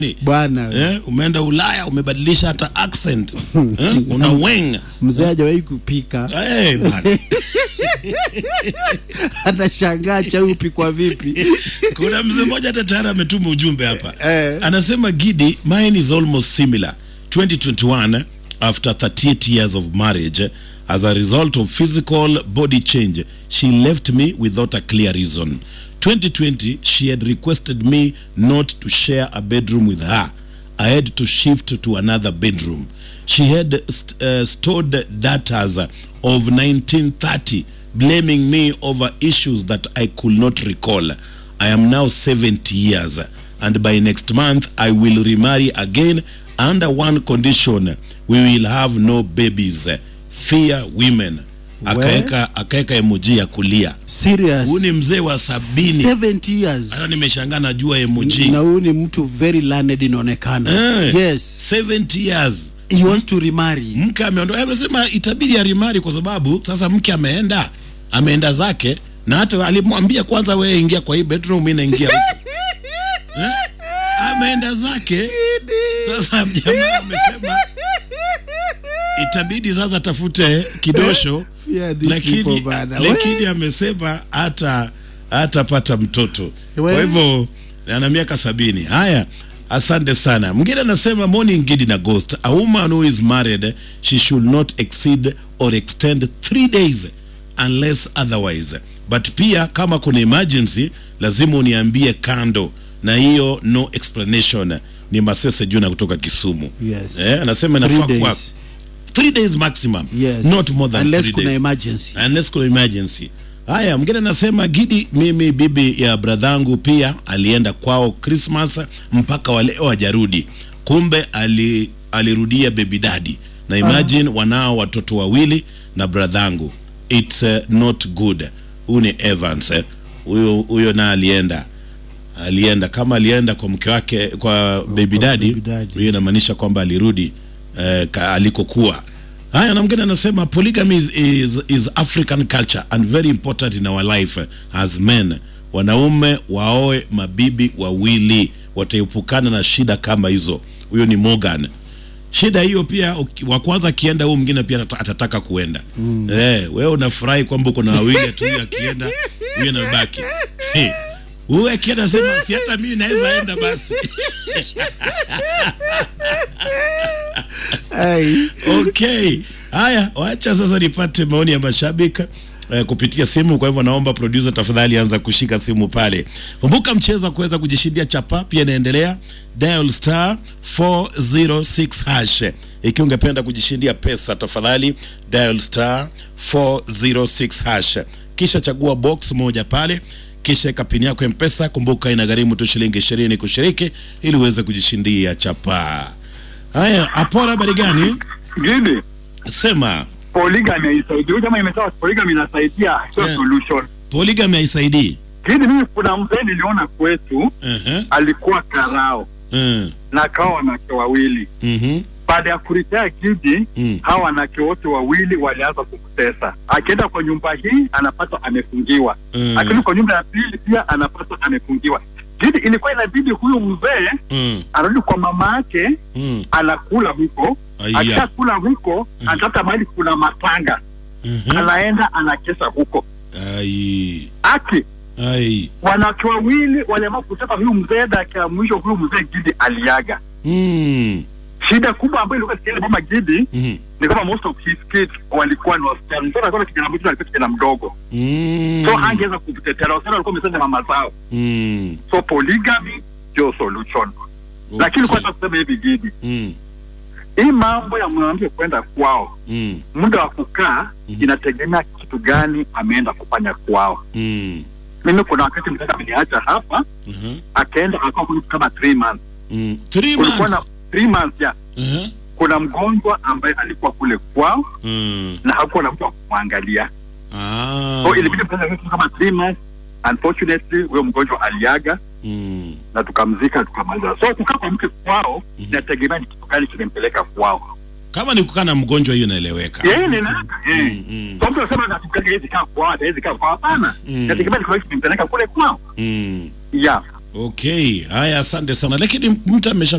bwana eh, umeenda Ulaya umebadilisha hata accent eh, una weng mzee hajawahi kupika eh, bana. anashangaa chai upikwa vipi Kuna mzee mmoja hata tayari ametuma ujumbe hapa Eh. anasema, Gidi, mine is almost similar 2021 after 38 years of marriage as a result of physical body change she left me without a clear reason 2020 she had requested me not to share a bedroom with her I had to shift to another bedroom. She had st- uh, stored datas of 1930, blaming me over issues that I could not recall. I am now 70 years, and by next month I will remarry again under one condition: we will have no babies. Fear women. Akaeka akaeka emoji ya kulia. serious Huu ni mzee wa sabini. 70 years Hata nimeshangaa najua emoji. na huyu ni mtu very learned inaonekana Eh. yes 70 years. he wants to remarry mke ameondoka, amesema itabidi arimari kwa sababu sasa mke ameenda ameenda zake, na hata alimwambia kwanza, wewe ingia kwa hii bedroom, mimi naingia huku eh? Ameenda zake. Sasa jamaa amesema itabidi sasa tafute kidosho, Yeah, these people lakini bana. lakini amesema hata hatapata mtoto. Kwa We. hivyo ana miaka sabini. Haya, asante sana. Mwingine anasema morning Gidi na Ghost, a woman who is married she should not exceed or extend three days unless otherwise, but pia kama kuna emergency lazima uniambie kando, na hiyo no explanation. Ni Masese Juna kutoka Kisumu. Yes. Eh, anasema Three inafaa kuwa days. three days maximum, yes not more than unless three kuna days emergency unless kuna emergency. Haya, mwingine anasema Gidi, mimi bibi ya bradhangu pia alienda kwao Christmas mpaka waleo hajarudi, kumbe ali, alirudia baby daddy na imagine wanao watoto wawili na bradhangu. It's uh, not good. Huyu ni Evans eh. huyo huyo na alienda alienda kama alienda kwa mke wake kwa baby daddy, baby daddy. hiyo inamaanisha kwamba alirudi eh, ka- alikokuwa. Haya, na mwingine anasema polygamy is, is, is African culture and very important in our life as men. Wanaume waoe mabibi wawili, wataepukana na shida kama hizo. Huyo ni Morgan. Shida hiyo pia uki- wa kwanza akienda, huyu mwingine pia atata- atataka kuenda. Eh, wewe unafurahi kwamba uko na wawili tu, huyu akienda huyu anabaki. Eh, Huyu akienda sema si hata mimi naweza enda basi. Ai. Okay. Haya, wacha sasa nipate maoni ya mashabiki eh, kupitia simu. Kwa hivyo naomba producer, tafadhali anza kushika simu pale. Kumbuka mchezo wa kuweza kujishindia chapa pia inaendelea, dial star 406 hash. Ikiwa ungependa kujishindia pesa, tafadhali dial star 406 hash, kisha chagua box moja pale kisha eka pini yako ya mpesa. Kumbuka inagharimu tu shilingi ishirini kushiriki ili uweze kujishindia chapa. Haya, Apora, habari gani? Gidi, Sema polygamy haisaidia. Huyu jamaa imesema polygamy inasaidia, sio Yeah. solution. polygamy haisaidii. Gidi, mimi kuna mzee niliona kwetu Ehe, alikuwa karao eh, na akawa wanawake wawili. mhm, Baada ya kuritea Gidi, mm, hawa wanawake wote wawili walianza kumtesa. Akienda kwa nyumba hii anapata amefungiwa, mm, akirudi kwa nyumba ya pili pia anapata amefungiwa. Gidi, ilikuwa inabidi huyu mzee mm, arudi kwa mama yake, mm. anakula huko, Aya. akishakula huko anatafuta mahali kuna matanga Mhm. anaenda anakesha huko Ai, aki ai, wanawake wawili waliamua kusema huyu mzee dakika ya mwisho huyu mzee Gidi aliaga. mm, Shida kubwa ambayo ilikuwa ikienda mama Gidi mhm, ni kama most of his kids walikuwa ni wasichana. Mtoto alikuwa na kijana mmoja alikuwa kijana mdogo, mm, so hangeweza kumtetea, na wasichana walikuwa wamesema mama zao, mm, so polygamy ndio solution. Lakini okay. kwanza kusema hivi Gidi, Mm, hii mambo ya mwanamke kwenda kwao, mm, muda wa kukaa Mhm. inategemea kitu gani ameenda kufanya kwao. mm, Mimi kuna wakati mtaka ameniacha hapa mhm, akaenda akawa kule kama three months. mm. Three Kulikuwa na months. three months ya Ehe, kuna mgonjwa ambaye alikuwa kule kwao mm, na hakuwa na mtu wa kumwangalia, ah, so ilibidi kufanya vitu kama three months. Unfortunately huyo mgonjwa aliaga mm, na tukamzika tukamaliza. So kukaa kwa mke kwao Mhm. inategemea ni kitu gani kimempeleka kwao. kama ni kukaa na mgonjwa hiyo inaeleweka. Yeye ni nani? Eh. Mm, mm, So mtu anasema na tukaka hizi kaa kwao, hawezi kaa kwao. Hapana, Mm. inategemea ni kwa nini kimempeleka kule kwao. mm. Yeah. Okay, haya, asante sana, lakini mtu amesha